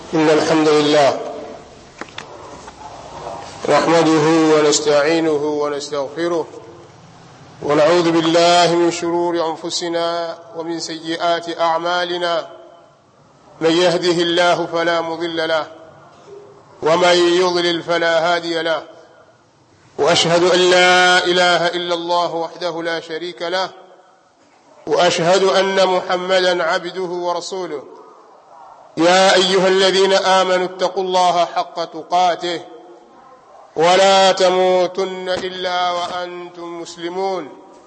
إن الحمد لله نحمده ونستعينه ونستغفره ونعوذ بالله من شرور أنفسنا ومن سيئات أعمالنا من يهده الله فلا مضل له ومن يضلل فلا هادي له وأشهد أن لا إله إلا الله وحده لا شريك له وأشهد أن محمدا عبده ورسوله يا أيها الذين آمنوا اتقوا الله حق تقاته ولا تموتن إلا وأنتم مسلمون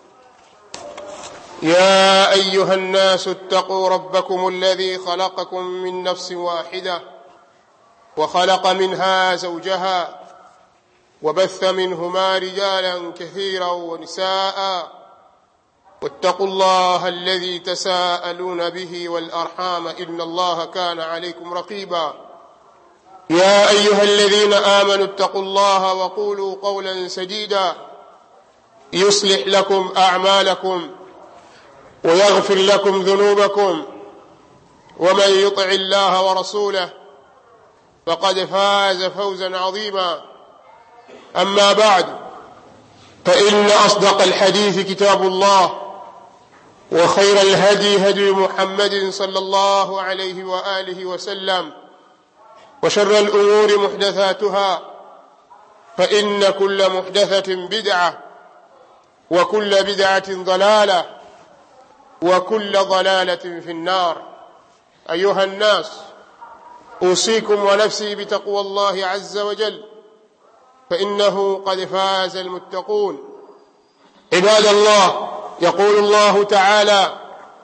يا أيها الناس اتقوا ربكم الذي خلقكم من نفس واحدة وخلق منها زوجها وبث منهما رجالا كثيرا ونساء واتقوا الله الذي تساءلون به والأرحام إن الله كان عليكم رقيبا يا أيها الذين آمنوا اتقوا الله وقولوا قولا سديدا يصلح لكم أعمالكم ويغفر لكم ذنوبكم ومن يطع الله ورسوله فقد فاز فوزا عظيما أما بعد فإن أصدق الحديث كتاب الله وخير الهدي هدي محمد صلى الله عليه وآله وسلم وشر الأمور محدثاتها فإن كل محدثة بدعة وكل بدعة ضلالة وكل ضلالة في النار أيها الناس أوصيكم ونفسي بتقوى الله عز وجل فإنه قد فاز المتقون عباد الله يقول الله تعالى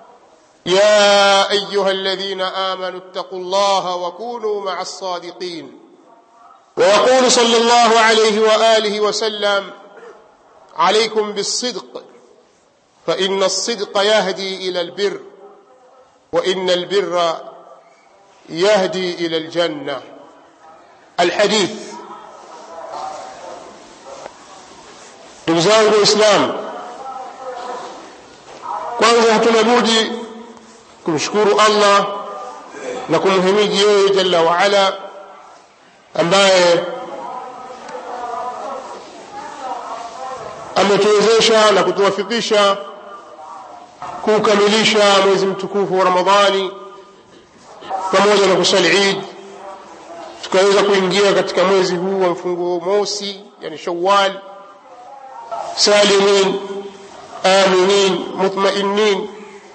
يا أيها الذين آمنوا اتقوا الله وكونوا مع الصادقين ويقول صلى الله عليه وآله وسلم عليكم بالصدق فإن الصدق يهدي إلى البر وإن البر يهدي إلى الجنة الحديث ndugu zangu waislamu kwanza hatuna budi kumshukuru allah na kumhimidi yeye jalla waala ambaye ametuwezesha na kutuwafikisha kuukamilisha mwezi mtukufu wa ramadhani pamoja na kusali idi tukaweza kuingia katika mwezi huu wa mfunguo mosi yani shawal salimin aminin mutmainin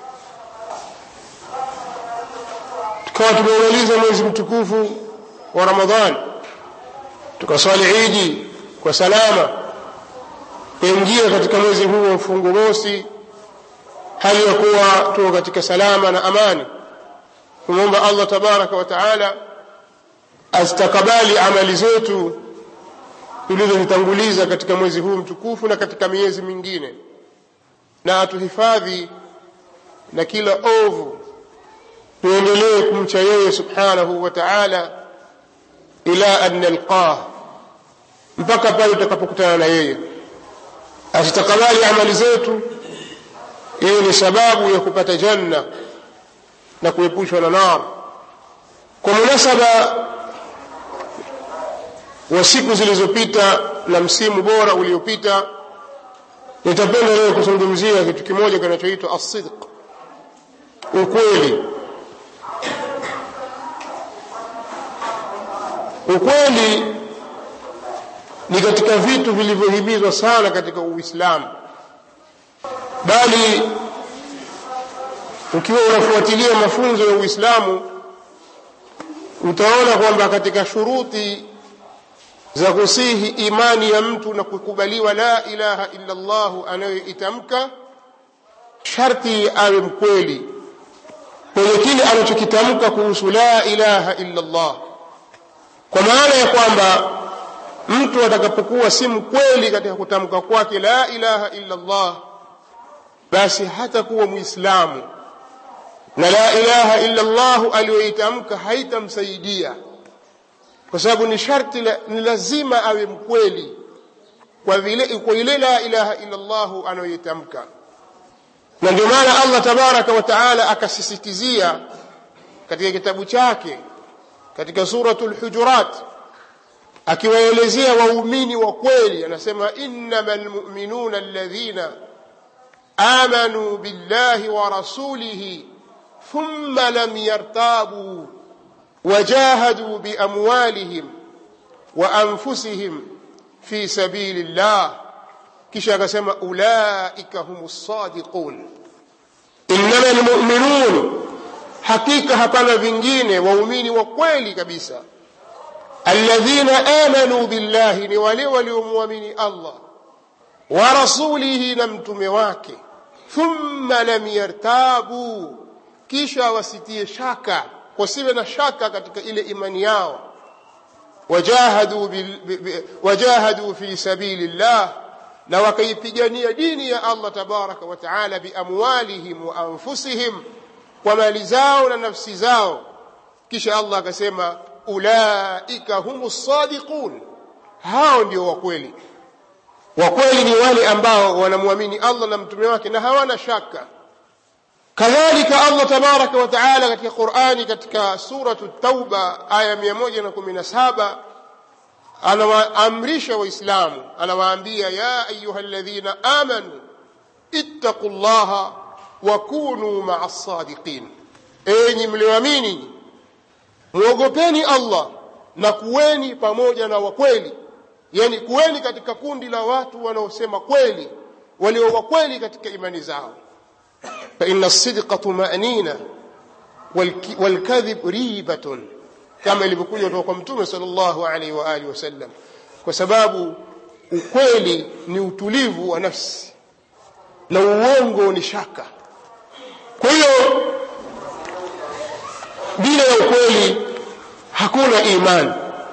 tukawa tumeumaliza mwezi mtukufu wa ramadhan tukaswali idi kwa salama kuingia katika mwezi huu wa mfungo mosi hali ya kuwa tuko katika salama na amani kumwomba allah tabaraka wa taala azitakabali amali zetu tulizozitanguliza katika mwezi huu mtukufu na katika miezi mingine na atuhifadhi na kila ovu tuendelee kumcha yeye subhanahu wa taala ila an nalqah mpaka pale tutakapokutana na yeye asitakabali amali zetu iwe ni sababu ya kupata janna na kuepushwa na nar kwa munasaba wa siku zilizopita na msimu bora uliopita nitapenda leo kuzungumzia kitu kimoja kinachoitwa asidq ukweli ukweli ni katika vitu vilivyohimizwa sana katika uislamu bali ukiwa unafuatilia mafunzo ya uislamu utaona kwamba katika shuruti za kusihi imani ya mtu na kukubaliwa la ilaha illa llahu anayoitamka sharti awe mkweli kwenye kile anachokitamka kuhusu la ilaha illa llah kwa maana ya kwamba mtu atakapokuwa si mkweli katika kutamka kwake la ilaha illa llah basi hatakuwa mwislamu na la ilaha illa llahu aliyoitamka haitamsaidia kwa sababu ni sharti la, ni lazima awe mkweli kwa vile kwa ile la ilaha illa llahu anayoitamka na ndio maana allah tabaraka wa taala akasisitizia katika kitabu chake katika suratul hujurat akiwaelezea waumini wa kweli anasema innamal mu'minuna alladhina amanu billahi wa rasulihi thumma lam yartabu wajahadu biamwalihim wa anfusihim fi sabilillah kisha akasema ulaika humus sadiqun innamal mu'minun hakika hapana vingine waumini wa kweli kabisa alladhina amanu billahi ni wale waliomwamini Allah wa rasulihi na mtume wake thumma lam yartabu kisha wasitie shaka wasiwe na shaka katika ile imani yao wajahadu, bil, bi, bi, wajahadu fi sabilillah na wakaipigania dini ya Allah tabaraka wa taala biamwalihim wa anfusihim kwa mali zao na nafsi zao kisha Allah akasema ulaika humus sadiqun hao ndio wakweli wakweli ni wale ambao wanamwamini Allah na mtume wake na hawana shaka kadhalika Allah tabaraka wa taala katika Qur'ani katika suratu Tauba aya 117 anawaamrisha waislamu anawaambia ya ayyuhalladhina amanu ittaqullaha wa kunu ma'as sadiqin enyi mlioamini muogopeni Allah na kuweni pamoja na wakweli yani kuweni katika kundi la watu wanaosema kweli walio wakweli katika imani zao fa inna as-sidqa tumanina wal-kadhib ribatun kama ilivyokuja kutoka kwa mtume sallallahu alaihi wa alihi wasallam kwa sababu ukweli ni utulivu wa nafsi na uongo ni shaka kwa hiyo bila ya ukweli hakuna imani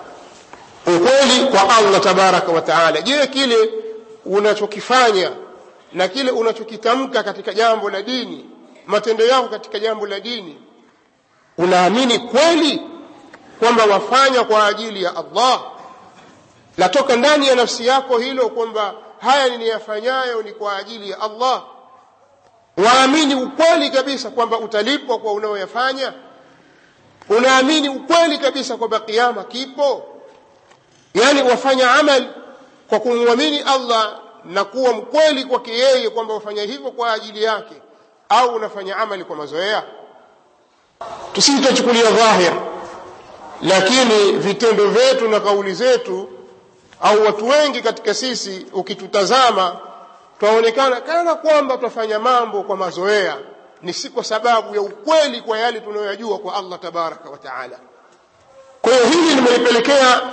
ukweli kwa Allah tabaraka wa taala je kile unachokifanya na kile unachokitamka katika jambo la dini matendo yako katika jambo la dini unaamini kweli kwamba wafanya kwa ajili ya Allah latoka ndani ya nafsi yako hilo kwamba haya niniyafanyayo ni kwa ajili ya Allah waamini ukweli kabisa kwamba utalipwa kwa unaoyafanya unaamini ukweli kabisa kwamba kiama kipo yani wafanya amal kwa kumwamini Allah na kuwa mkweli kwake yeye kwamba wafanya hivyo kwa ajili yake au unafanya amali kwa mazoea tusitachukulia dhahir lakini vitendo vyetu na kauli zetu au watu wengi katika sisi ukitutazama twaonekana kana kwamba twafanya mambo kwa mazoea ni si kwa sababu ya ukweli kwa yale tunayoyajua kwa Allah tabaraka wa taala kwa hiyo hili limenipelekea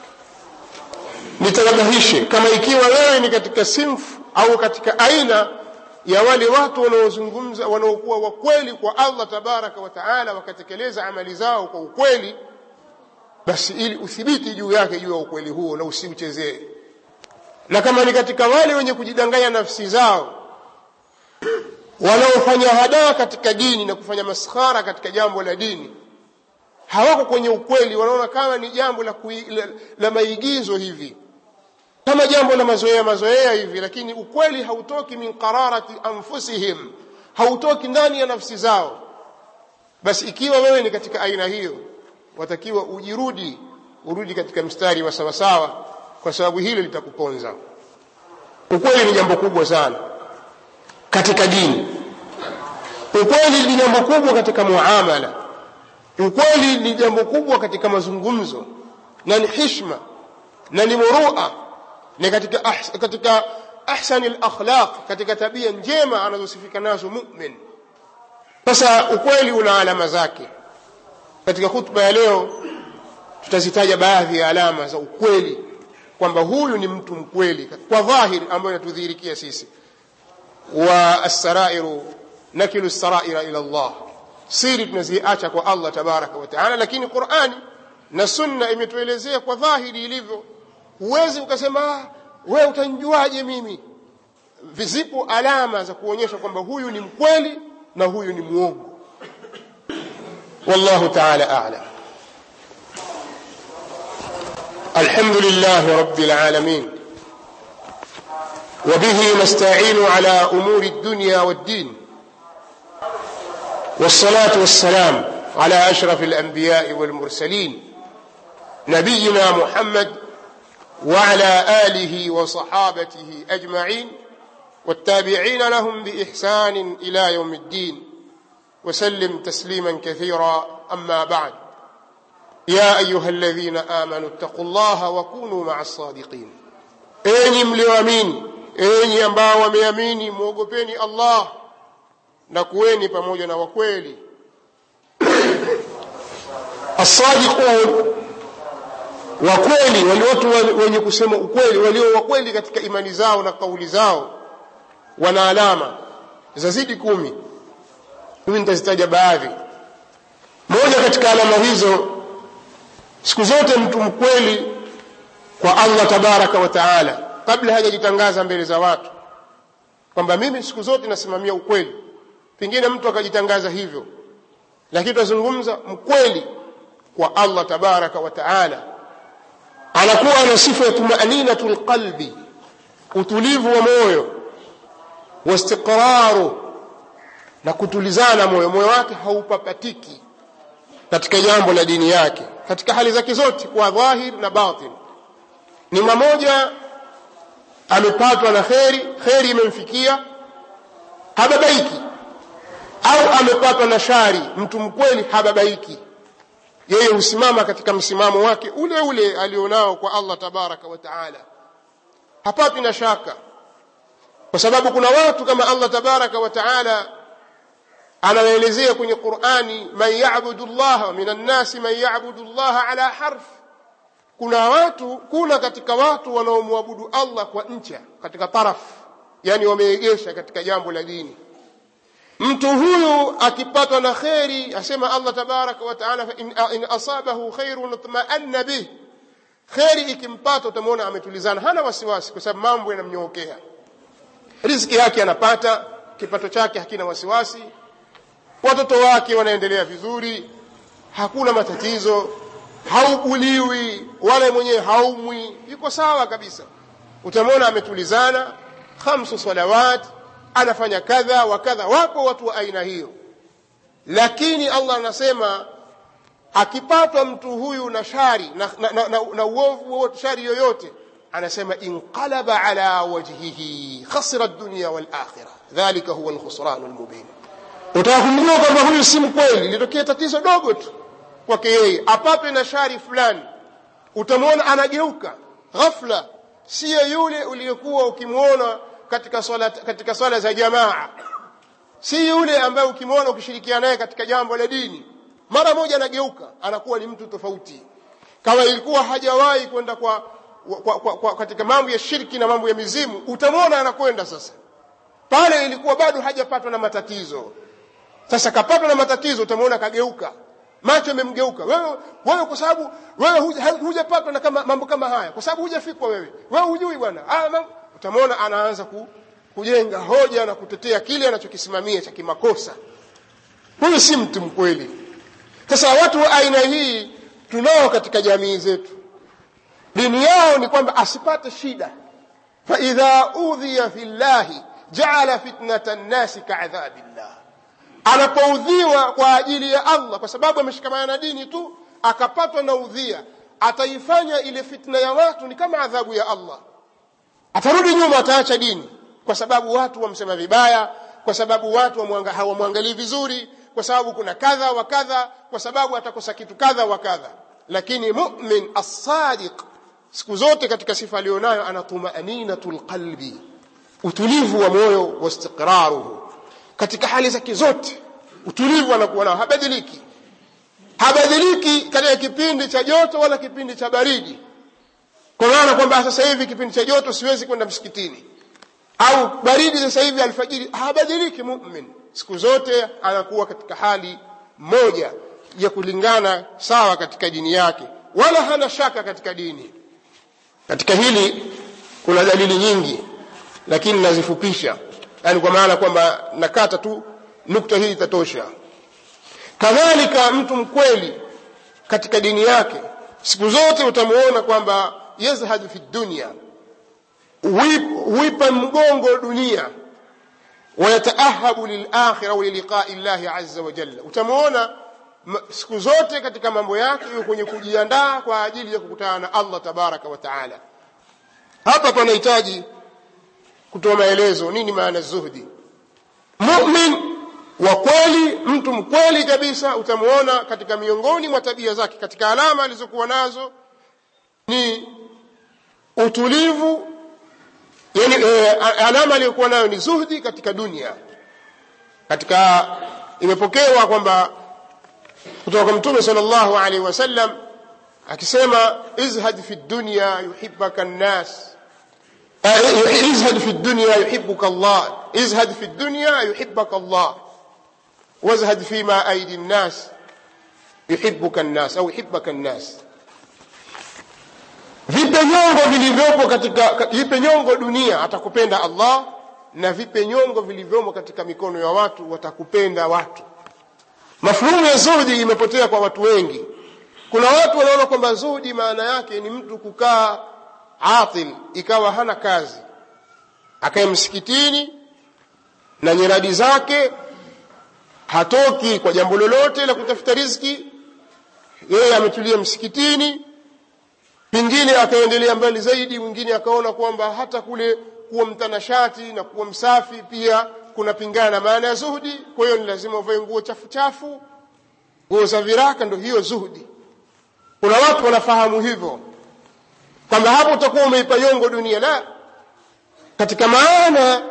nitanabahishe kama ikiwa wewe ni katika sinfu au katika aina ya wale watu wanaozungumza wanaokuwa wakweli kwa Allah tabaraka wa taala wakatekeleza amali zao kwa ukweli basi ili uthibiti juu yake juu ya ukweli huo na usiuchezee na kama ni katika wale wenye kujidanganya nafsi zao wanaofanya hadaa katika dini na kufanya maskhara katika jambo la dini hawako kwenye ukweli wanaona kama ni jambo la, kui, la, la maigizo hivi kama jambo la mazoea mazoea hivi lakini ukweli hautoki min qararati anfusihim hautoki ndani ya nafsi zao basi ikiwa wewe ni katika aina hiyo watakiwa ujirudi urudi katika mstari wa sawasawa kwa sababu hilo litakuponza ukweli ni jambo kubwa sana katika dini ukweli ni jambo kubwa katika muamala ukweli ni jambo kubwa katika mazungumzo na ni hishma na ni murua ni katika ahs, katika ahsani al-akhlaq katika tabia njema anazosifika nazo mu'min sasa ukweli una alama zake katika hutuba ya leo tutazitaja baadhi ya alama za ukweli kwamba huyu ni mtu mkweli kwa dhahiri ambayo inatudhihirikia sisi wa as-sarairu nakilu as-saraira ila Allah siri tunaziacha kwa Allah tabaraka wa taala lakini Qur'ani na sunna imetuelezea kwa dhahiri ilivyo huwezi ukasema wewe utanjuaje mimi vizipo alama za kuonyesha kwamba huyu ni mkweli na huyu ni muongo والله تعالى أعلم الحمد لله رب العالمين وبه نستعين على أمور الدنيا والدين والصلاة والسلام على أشرف الأنبياء والمرسلين نبينا محمد وعلى آله وصحابته أجمعين والتابعين لهم بإحسان إلى يوم الدين وسلم تسليما كثيرا أما بعد يا أيها الذين آمنوا اتقوا الله وكونوا مع الصادقين enyi mlioamini enyi ambao wameamini mwogopeni allah na kuweni pamoja na wakweli assadiqun wakweli wali watu wenye kusema ukweli walio wakweli katika imani zao na kauli zao wana alama zazidi kumi mimi nitazitaja baadhi moja katika alama hizo siku zote mtu mkweli kwa allah tabaraka wa taala kabla hajajitangaza mbele za watu kwamba mimi siku zote nasimamia ukweli pengine mtu akajitangaza hivyo lakini tunazungumza mkweli kwa allah tabaraka wa taala anakuwa na sifa ya tumaninatu lqalbi utulivu wa moyo wastiqraru na kutulizana moyo moyo wake haupapatiki katika jambo la dini yake katika hali zake zote kwa dhahir na batin ni mmoja amepatwa na kheri kheri imemfikia hababaiki au amepatwa na shari mtu mkweli hababaiki yeye husimama katika msimamo wake ule ule alionao kwa allah tabaraka wa taala hapati na shaka kwa sababu kuna watu kama allah tabaraka wa taala anawaelezea kwenye qurani man yabudu llaha min annasi man yabudu llaha ala harf kuna watu kuna katika watu wanaomwabudu allah kwa ncha katika taraf yani wameegesha katika jambo la dini mtu huyu akipatwa na kheri asema allah tabaraka wa taala in, in asabahu khairun tmaanna bih kheri ikimpata utamwona ametulizana hana wasiwasi kwa sababu mambo yanamnyookea riziki yake anapata kipato chake hakina wasiwasi watoto wake wanaendelea vizuri hakuna matatizo haubuliwi wala mwenyewe haumwi yuko sawa kabisa utamwona ametulizana khamsu salawat anafanya kadha wa kadha wapo watu wa aina hiyo lakini allah anasema akipatwa mtu huyu na shari na, na, na, na, na uovu wowote shari yoyote anasema inqalaba ala wajhihi khasira dunya walakhira dhalika huwa lkhusranu lmubin utaka kumjua kwamba huyu si mkweli litokea tatizo dogo tu kwake yeye apatwe na shari fulani utamwona anageuka ghafla siyo yule uliyekuwa ukimwona katika swala, katika swala za jamaa si yule ambaye ukimwona ukishirikiana naye katika jambo la dini mara moja anageuka anakuwa ni mtu tofauti kama ilikuwa hajawahi kwenda kwa, kwa, kwa, kwa katika mambo ya shirki na mambo ya mizimu utamwona anakwenda sasa pale ilikuwa bado hajapatwa na matatizo sasa kapatwa na matatizo utamwona kageuka macho yamemgeuka wewe wewe kwa sababu wewe hujapatwa na kama mambo kama haya kwa sababu hujafikwa wewe wewe hujui bwana utamwona anaanza ku, kujenga hoja na kutetea kile anachokisimamia cha kimakosa huyu si mtu mkweli sasa watu wa aina hii tunao katika jamii zetu dini yao ni kwamba asipate shida faidha udhiya fi llahi jaala fitnata nnasi kaadhabillah anapoudhiwa kwa ajili ya allah kwa sababu ameshikamana na dini tu akapatwa na udhia ataifanya ile fitna ya watu ni kama adhabu ya allah atarudi nyuma ataacha dini kwa sababu watu wamsema vibaya kwa sababu watu hawamwangalii vizuri kwa sababu kuna kadha wa kadha kwa sababu atakosa kitu kadha wa kadha lakini mumin assadiq siku zote katika sifa aliyonayo ana tumaninatu lqalbi utulivu wa moyo wastiqraruhu katika hali zake zote utulivu anakuwa nao habadiliki habadiliki katika kipindi cha joto wala kipindi cha baridi kwa maana kwamba sasa hivi kipindi cha joto siwezi kwenda msikitini au baridi sasa hivi alfajiri habadiliki mumin siku zote anakuwa katika hali moja ya kulingana sawa katika dini yake wala hana shaka katika dini katika hili kuna dalili nyingi lakini nazifupisha yani kwa maana kwamba nakata tu nukta hii itatosha kadhalika mtu mkweli katika dini yake siku zote utamuona kwamba yazhadu fi dunya huipa mgongo dunia wayataahabu lilakhira waliliqai llahi aza wajalla utamuona siku zote katika mambo yake iwe kwenye kujiandaa kwa ajili ya kukutana na Allah tabaraka wa taala hapa panahitaji kutoa maelezo nini maana zuhdi mumin wa kweli mtu mkweli kabisa utamuona katika miongoni mwa tabia zake katika alama alizokuwa nazo ni utulivu yani e, alama aliyokuwa nayo ni zuhdi katika dunia katika imepokewa kwamba kutoka kwa mtume sallallahu alaihi wasallam akisema izhad fi dunya yuhibbaka nnas izhad fi dunya yuhibbuka Allah izhad fi dunya yuhibbaka Allah wazhad fima aidi nnas yuhibbuka nnas au yuhibbaka nnas vipe nyongo vilivyopo katika vipe nyongo dunia atakupenda Allah na vipe nyongo vilivyomo katika mikono ya watu watakupenda watu mafhumu ya zuhdi imepotea kwa watu wengi kuna watu wanaona kwamba zuhdi maana yake ni mtu kukaa atil ikawa hana kazi akae msikitini na nyiradi zake hatoki kwa jambo lolote la kutafuta riziki yeye ametulia msikitini pengine akaendelea mbali zaidi mwingine akaona kwamba hata kule kuwa mtanashati na kuwa msafi pia kunapingana na maana ya zuhudi kwa hiyo ni lazima uvae nguo chafu chafu nguo za viraka ndo hiyo zuhudi kuna watu wanafahamu hivyo kwamba hapo utakuwa umeipa yongo dunia la katika maana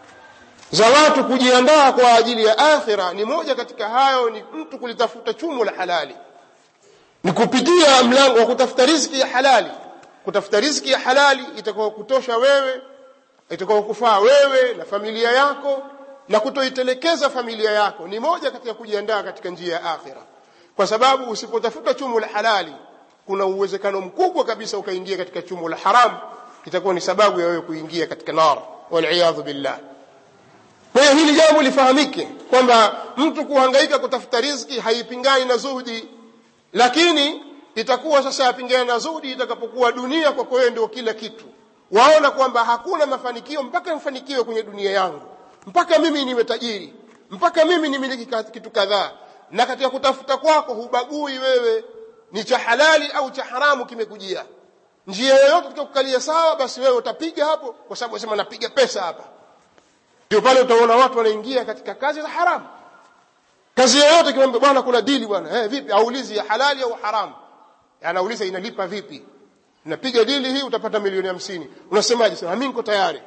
za watu kujiandaa kwa ajili ya akhira ni moja katika hayo ni mtu kulitafuta chumo la halali ni kupitia mlango wa kutafuta riziki ya halali kutafuta riziki ya halali itakao kutosha wewe itakao kufaa wewe na familia yako na kutoitelekeza familia yako ni moja katika kujiandaa katika njia ya akhira kwa sababu usipotafuta chumo la halali kuna uwezekano mkubwa kabisa ukaingia katika chumo la haram itakuwa ni sababu ya wewe kuingia katika nar waliyadhu billah kwa hiyo hili jambo lifahamike kwamba mtu kuhangaika kutafuta riziki haipingani na zuhudi lakini itakuwa sasa yapingana na zuhudi itakapokuwa dunia kwako wewe ndio kila kitu waona kwamba hakuna mafanikio mpaka nifanikiwe kwenye dunia yangu mpaka mimi niwe tajiri mpaka mimi nimiliki kitu kadhaa na katika kutafuta kwako hubagui wewe ni cha halali au cha haramu kimekujia njia yoyote tukakukalia sawa basi wewe utapiga hapo kwa sababu unasema napiga pesa hapa ndio pale utaona watu wanaingia katika kazi za haramu kazi yoyote kimwambia bwana kuna dili bwana eh vipi aulizi ya halali au haramu anauliza inalipa vipi napiga dili hii utapata milioni hamsini unasemaje sema mimi niko tayari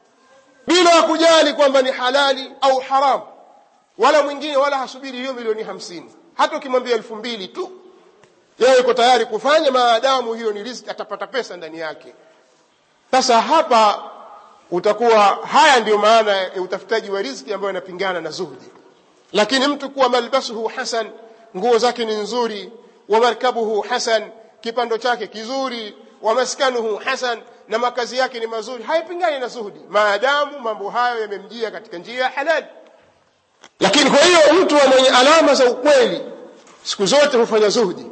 bila kujali kwamba ni halali au haramu wala mwingine wala hasubiri hiyo milioni hamsini hata ukimwambia elfu mbili tu yeye yuko tayari kufanya maadamu hiyo ni riziki atapata pesa ndani yake sasa hapa utakuwa haya ndiyo maana ya utafutaji wa riziki ambayo inapingana na zuhdi lakini mtu kuwa malbasuhu hasan nguo zake ni nzuri wa markabuhu hasan kipando chake kizuri wa maskanuhu hasan na makazi yake ni mazuri haipingani na zuhudi maadamu mambo hayo yamemjia katika njia ya halali lakini kwa hiyo mtu mwenye alama za ukweli siku zote hufanya zuhudi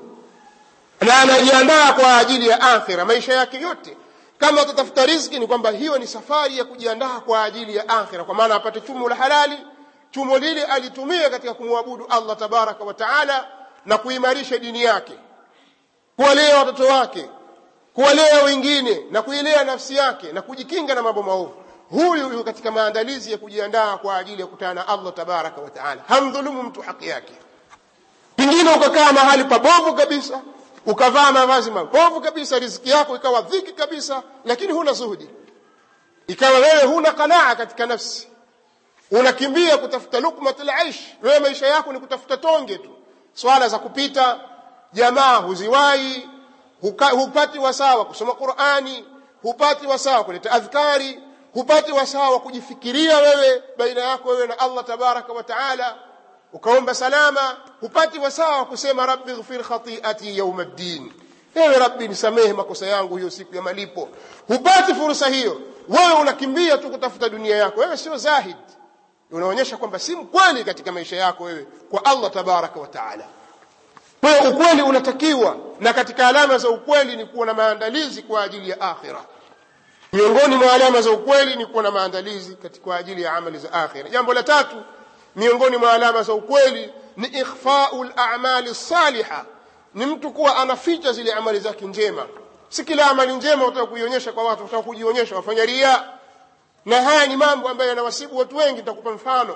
na anajiandaa kwa ajili ya akhira maisha yake yote kama atatafuta riziki ni kwamba hiyo ni safari ya kujiandaa kwa ajili ya akhira kwa maana apate chumo la halali chumo lile alitumia katika kumwabudu Allah tabaraka wa taala na kuimarisha dini yake kuwalea watoto wake kuwalea wengine na kuilea nafsi yake na kujikinga na mambo maovu huyu yuko katika maandalizi ya kujiandaa kwa ajili ya kukutana na Allah tabaraka wa taala hamdhulumu mtu haki yake pengine ukakaa mahali pabovu kabisa ukavaa mavazi mabovu kabisa riziki yako ikawa dhiki kabisa lakini huna zuhudi ikawa wewe huna qanaa katika nafsi unakimbia kutafuta lukmatul aish wewe maisha yako ni kutafuta tonge tu swala za kupita jamaa huziwai hupati wasawa kusoma Qur'ani hupati wasawa kuleta adhkari hupati wasawa wa kujifikiria wewe baina yako wewe na Allah tabaraka wa taala ukaomba salama hupati wasawa wa kusema rabbi ighfir khati'ati yawm ad-din ewe rabbi nisamehe makosa yangu hiyo siku ya malipo hupati fursa hiyo wewe unakimbia tu kutafuta dunia yako wewe sio zahid unaonyesha kwamba si mkweli katika maisha yako wewe kwa Allah tabaraka wa taala kwa hiyo ukweli unatakiwa na katika alama za ukweli ni kuwa na maandalizi kwa ajili ya akhira miongoni mwa alama za ukweli ni kuwa na maandalizi kwa ajili ya amali za akhira jambo la tatu miongoni mwa alama za ukweli ni ikhfau lamali saliha ni mtu kuwa anaficha zile amali zake njema si kila amali njema utaka kuionyesha kwa watu utaka kujionyesha wafanya ria na haya ni mambo ambayo yanawasibu watu wengi nitakupa mfano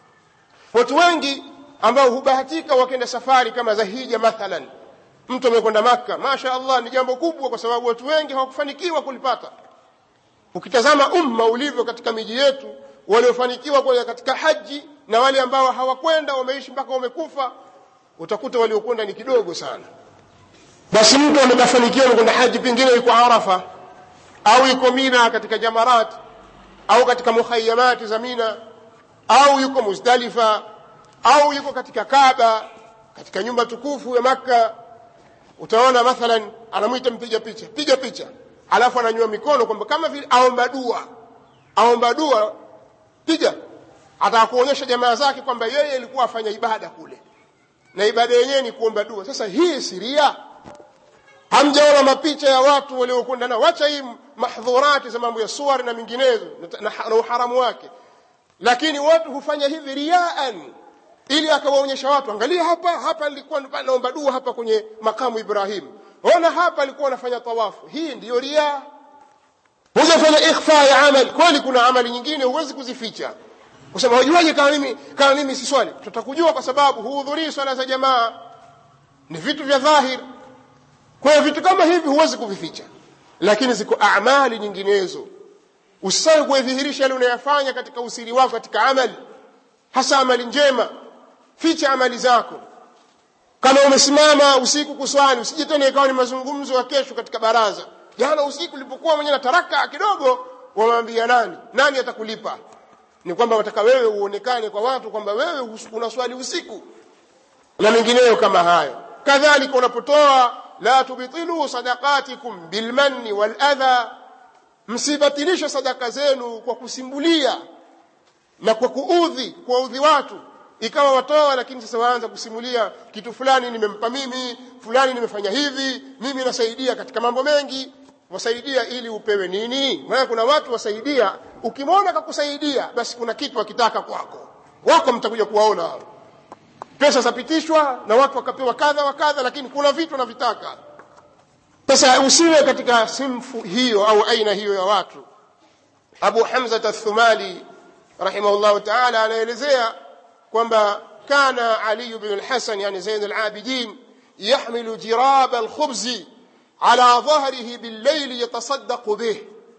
watu wengi ambao hubahatika wakenda safari kama za hija mathalan mtu amekwenda makka masha allah ni jambo kubwa kwa sababu watu wengi hawakufanikiwa kulipata ukitazama umma ulivyo katika miji yetu waliofanikiwa kwenda katika haji na wale ambao hawakwenda wameishi mpaka wamekufa utakuta waliokwenda ni kidogo sana basi mtu amekafanikiwa amekwenda haji pengine yuko arafa au yuko mina katika jamarat au katika mukhayamati za mina au yuko muzdalifa au yuko katika kaba katika nyumba tukufu ya makka utaona mathalan anamwita mpiga picha piga picha alafu ananyua mikono kwamba kama vile aomba dua aomba dua piga ataka kuonyesha jamaa zake kwamba yeye alikuwa afanya ibada kule na ibada yenyewe ni kuomba dua sasa hii siria hamjaona mapicha ya watu waliokwenda nao wacha hii mahdhurati za mambo ya suari na minginezo na, na, na uharamu wake lakini watu hufanya hivi riaan ili akawaonyesha watu angalia hapa hapa nilikuwa naomba dua hapa kwenye makamu ibrahim ona hapa alikuwa anafanya tawafu hii ndiyo ria hujafanya ikhfa ya amali kweli kuna amali nyingine huwezi kuzificha kusema wajuaje kama mimi kama mimi si swali tutakujua kwa sababu huhudhurii swala za jamaa ni vitu vya dhahir kwa hiyo vitu kama hivi huwezi kuvificha lakini ziko amali nyinginezo usisawe kuidhihirisha yale unayafanya katika usiri wako katika amali hasa amali njema ficha amali zako kama umesimama usiku kuswali usije tena ikawa ni mazungumzo ya kesho katika baraza jana usiku ulipokuwa mwenyewe nataraka kidogo wamwambia nani nani atakulipa ni kwamba wataka wewe uonekane kwa watu kwamba wewe unaswali usiku na mengineyo kama hayo kadhalika unapotoa la tubtilu sadaqatikum bilmanni waladha msibatilishe sadaka zenu kwa kusimbulia na kwa kuudhi kuwaudhi watu ikawa watoa lakini sasa waanza kusimulia kitu fulani nimempa mimi fulani nimefanya hivi mimi nasaidia katika mambo mengi wasaidia ili upewe nini maana kuna watu wasaidia ukimwona kakusaidia basi kuna kitu akitaka kwako wako mtakuja kuwaona hao pesa zapitishwa na watu wakapewa kadha wa kadha lakini kuna vitu wanavitaka sasa usiwe katika simfu hiyo au aina hiyo ya watu abu hamza athumali rahimahullahu taala anaelezea kwamba kana ali bin lhasan yani zain alabidin yahmilu jiraba alkhubzi على ظهره بالليل يتصدق به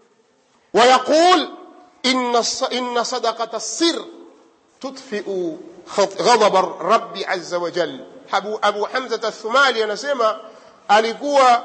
ويقول إن إن صدقة السر تطفئ غضب الرب عز وجل أبو, أبو حمزة الثمالي anasema alikuwa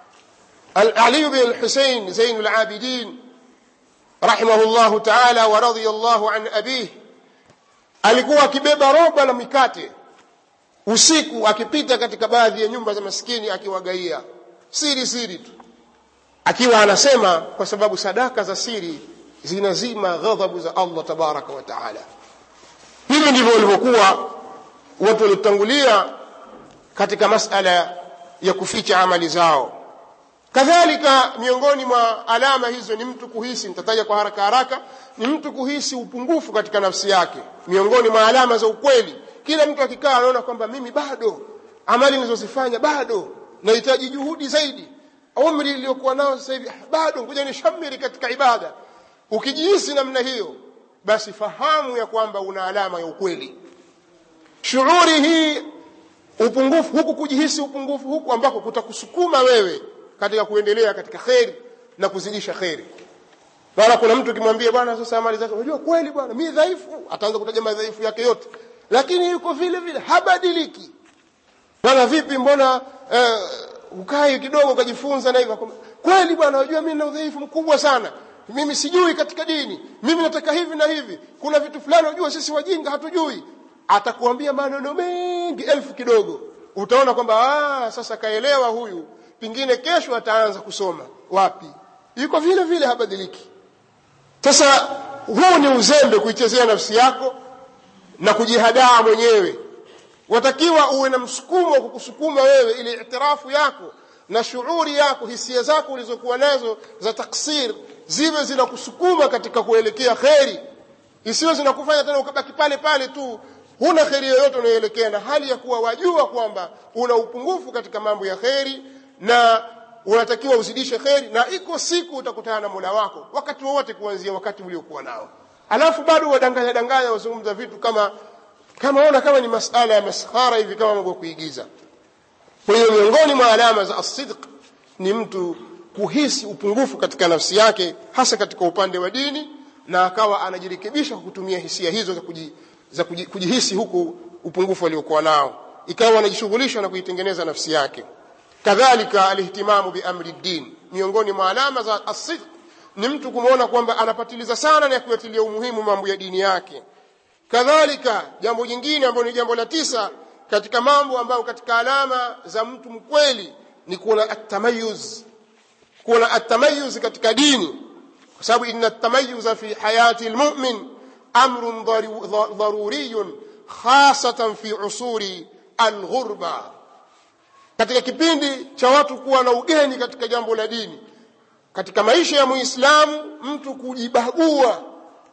علي بن الحسين زين العابدين رحمه الله تعالى ورضي الله عن أبيه alikuwa akibeba roba la mikate usiku akipita katika baadhi ya nyumba za maskini akiwagaia siri siri tu akiwa anasema kwa sababu sadaka za siri zinazima ghadhabu za Allah tabaraka wa taala hivi ndivyo walivyokuwa watu waliotangulia katika masala ya kuficha amali zao kadhalika miongoni mwa alama hizo ni mtu kuhisi nitataja kwa haraka haraka ni mtu kuhisi upungufu katika nafsi yake miongoni mwa alama za ukweli kila mtu akikaa anaona kwamba mimi bado amali nilizozifanya bado nahitaji juhudi zaidi umri iliyokuwa nao sasa hivi bado ngoja nishamiri katika ibada ukijihisi namna hiyo basi fahamu ya kwamba una alama ya ukweli shughuri hii upungufu huku kujihisi upungufu huku ambako kutakusukuma wewe katika kuendelea katika kheri na kuzidisha kheri maana kuna mtu ukimwambia bwana sasa amali zake unajua kweli bwana mi dhaifu ataanza kutaja madhaifu yake yote lakini yuko vile vile habadiliki bwana vipi mbona eh, ukai kidogo ukajifunza na hivyo kweli bwana unajua mimi na udhaifu mkubwa sana mimi sijui katika dini mimi nataka hivi na hivi kuna vitu fulani unajua sisi wajinga hatujui atakuambia maneno mengi elfu kidogo utaona kwamba ah, sasa kaelewa huyu pengine kesho ataanza kusoma wapi yuko vile vile habadiliki sasa huu ni uzembe kuichezea nafsi yako na kujihadaa mwenyewe watakiwa uwe na msukumo wa kukusukuma wewe ili itirafu yako na shughuri yako hisia zako ulizokuwa nazo za taksir ziwe zinakusukuma katika kuelekea kheri isiwe zinakufanya tena ukabaki pale pale tu huna kheri yoyote unayoelekea na hali ya kuwa wajua kwamba una upungufu katika mambo ya kheri na unatakiwa uzidishe kheri na iko siku utakutana na mola wako wakati wowote kuanzia wakati uliokuwa nao alafu bado wadanganya danganya wazungumza vitu kama kama ona kama ni masala ya maskhara hivi kama mambo ya kuigiza kwa hiyo miongoni mwa alama za asidq ni mtu kuhisi upungufu katika nafsi yake hasa katika upande wa dini na akawa anajirekebisha kwa kutumia hisia hizo za, kuji, za kuji, kujihisi huku upungufu aliokuwa nao ikawa anajishughulisha na kuitengeneza nafsi yake kadhalika alihtimamu biamri ddin miongoni mwa alama za asidq ni mtu kumwona kwamba anapatiliza sana na kuyatilia umuhimu mambo ya dini yake kadhalika jambo jingine ambalo ni jambo la tisa katika mambo ambayo katika alama za mtu mkweli ni kuona atamayuz kuona atamayuz katika dini kwa sababu inna atamayuza fi hayati lmumin amrun dharuriyun khasatan fi usuri alghurba katika kipindi cha watu kuwa na ugeni katika jambo la dini katika maisha ya muislamu mtu kujibagua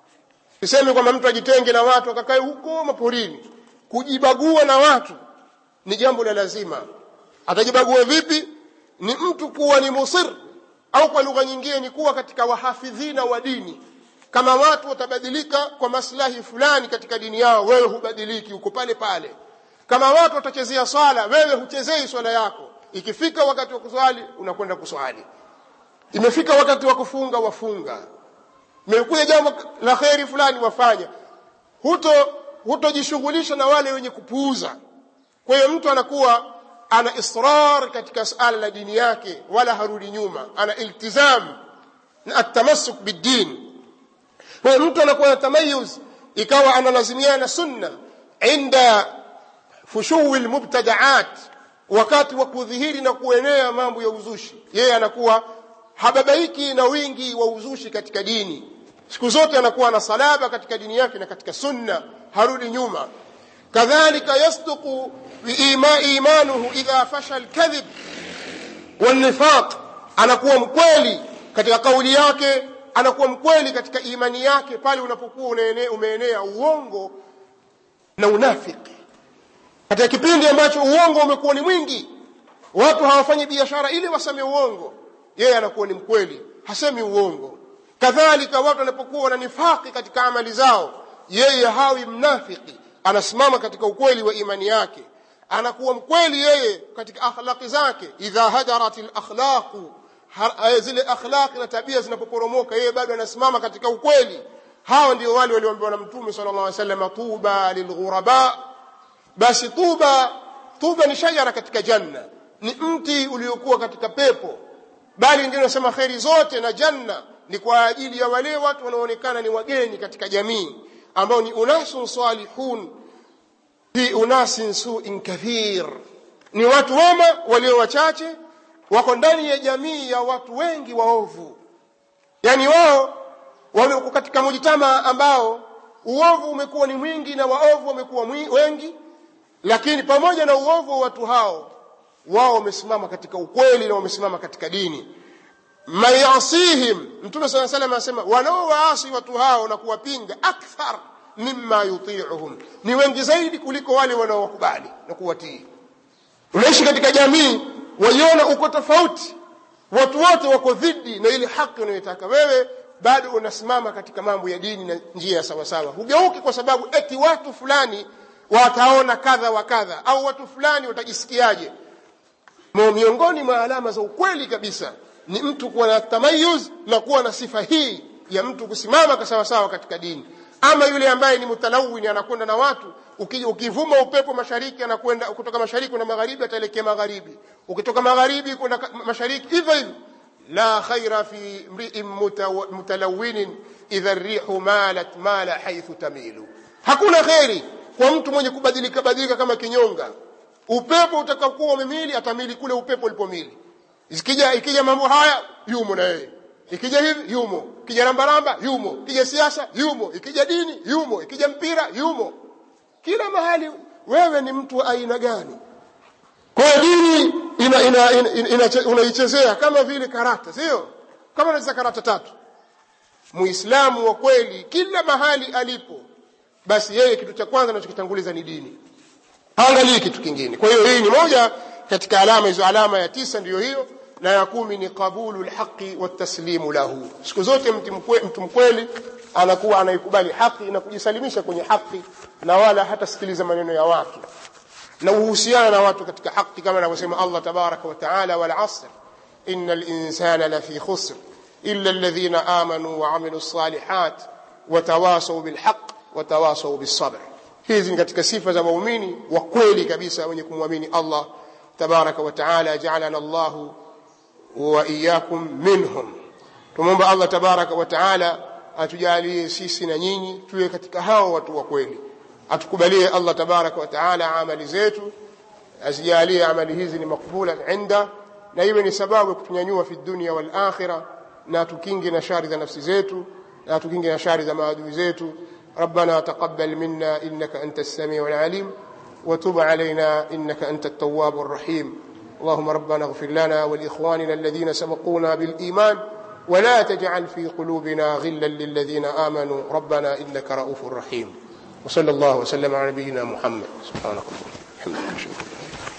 sisemi kwamba mtu ajitenge na watu akakae huko maporini kujibagua na watu ni jambo la lazima atajibagua vipi ni mtu kuwa ni musir au kwa lugha nyingine ni kuwa katika wahafidhina wa dini kama watu watabadilika kwa maslahi fulani katika dini yao wewe hubadiliki uko pale pale kama watu watachezea swala wewe huchezei swala yako ikifika wakati wa kuswali unakwenda kuswali imefika wakati wa kufunga wafunga imekuja jambo la kheri fulani wafanya huto hutojishughulisha na wale wenye kupuuza kwa hiyo mtu anakuwa ana israr katika suala la dini yake wala harudi nyuma ana iltizam na atamasuk biddin kwa hiyo mtu anakuwa na tamayuz ikawa analazimiana sunna inda fushuwi lmubtadaat wakati wa kudhihiri na kuenea mambo ya uzushi yeye anakuwa hababaiki na wingi wa uzushi katika dini siku zote anakuwa na salaba katika dini yake na katika sunna harudi nyuma kadhalika yasduqu imanuhu idha fasha lkadhib walnifaq anakuwa mkweli katika kauli yake anakuwa mkweli katika imani yake pale unapokuwa umeenea uongo na unafiki katika kipindi ambacho uongo umekuwa ni mwingi watu hawafanyi biashara ili waseme uongo yeye anakuwa ni mkweli hasemi uongo kadhalika watu wanapokuwa na nifaki katika amali zao yeye hawi mnafiki anasimama katika ukweli wa imani yake anakuwa mkweli yeye katika akhlaqi zake idha hajarat lakhlaqu zile akhlaqi na tabia zinapoporomoka yeye bado anasimama katika ukweli hawa ndio wale walioambiwa na mtume sala llah sallam tuba lilghuraba basi tuba tuba ni shajara katika janna ni mti uliokuwa katika pepo bali wengine wanasema kheri zote na janna ni kwa ajili ya wale watu wanaoonekana ni wageni katika jamii ambao ni unasun salihun fi unasin suin kathir ni watu wema walio wachache wako ndani ya jamii ya watu wengi waovu yaani wao wako katika mujitama ambao uovu umekuwa ni mwingi na waovu wamekuwa wengi lakini pamoja na uovu wa watu hao wao wamesimama katika ukweli na wamesimama katika dini man yasihim mtume saa salam anasema wanaowaasi watu hao na kuwapinga akthar mima yutiuhum ni wengi zaidi kuliko wale wanaowakubali na kuwatii unaishi katika jamii waiona uko tofauti watu wote wako dhidi na ile haki unayoitaka wewe bado unasimama katika mambo ya dini na njia ya sawasawa hugeuki kwa sababu eti watu fulani wataona kadha wa kadha au watu fulani watajisikiaje miongoni mwa alama za ukweli kabisa ni mtu kuwa na tamayuz na kuwa na sifa hii ya mtu kusimama sawasawa katika dini ama yule ambaye ni mutalawini anakwenda na watu ukivuma upepo mashariki anakwenda kutoka mashariki na magharibi ataelekea magharibi ukitoka magharibi kwenda mashariki hivyo hivyo la khaira fi mriin mutalawinin idha rihu malat mala haithu tamilu hakuna kheri kwa mtu mwenye kubadilika badilika kama kinyonga upepo utakakuwa umemili atamili kule upepo ulipomili ikija ikija mambo haya yumo na yeye ikija hivi yumo ikija rambaramba yumo ikija siasa yumo ikija dini yumo ikija mpira yumo kila mahali wewe ni mtu wa aina gani kwa hiyo dini ina, ina, ina, ina, ina, unaichezea kama vile karata sio kama unacheza karata tatu muislamu wa kweli kila mahali alipo basi yeye kitu cha kwanza anachokitanguliza ni dini haangalii kitu kingine kwa hiyo hii ni moja katika alama hizo alama ya tisa ndiyo hiyo na ya kumi ni qabulu lhaqi wataslimu lahu siku zote mtu mkwe- mtu mkweli anakuwa anaikubali haki na kujisalimisha kwenye haki na wala hatasikiliza maneno ya watu na uhusiana na watu katika haki kama anavyosema Allah tabaraka wa taala wal asr innal insana lafi khusr illa alladhina amanu wa amilu salihat wa tawasaw bil haqq wa tawasaw bis sabr hizi ni katika sifa za waumini wa kweli kabisa wenye kumwamini Allah tabaraka wa taala ja'alana Allahu wa iyyakum minhum tumomba Allah tabaraka wa taala atujalie sisi na nyinyi tuwe katika hao watu wa kweli atukubalie Allah tabaraka wa taala amali zetu azijalie amali hizi ni makbula inda na iwe ni sababu ya kutunyanyua fi dunia wal akhirah na tukinge na shari za nafsi zetu na tukinge na shari za maadui zetu ربنا تقبل منا إنك أنت السميع العليم وتب علينا إنك أنت التواب الرحيم اللهم ربنا اغفر لنا ولإخواننا الذين سبقونا بالإيمان ولا تجعل في قلوبنا غلا للذين آمنوا ربنا إنك رؤوف رحيم وصلى الله وسلم على نبينا محمد سبحانك اللهم وبحمدك أشهد أن لا إله إلا أنت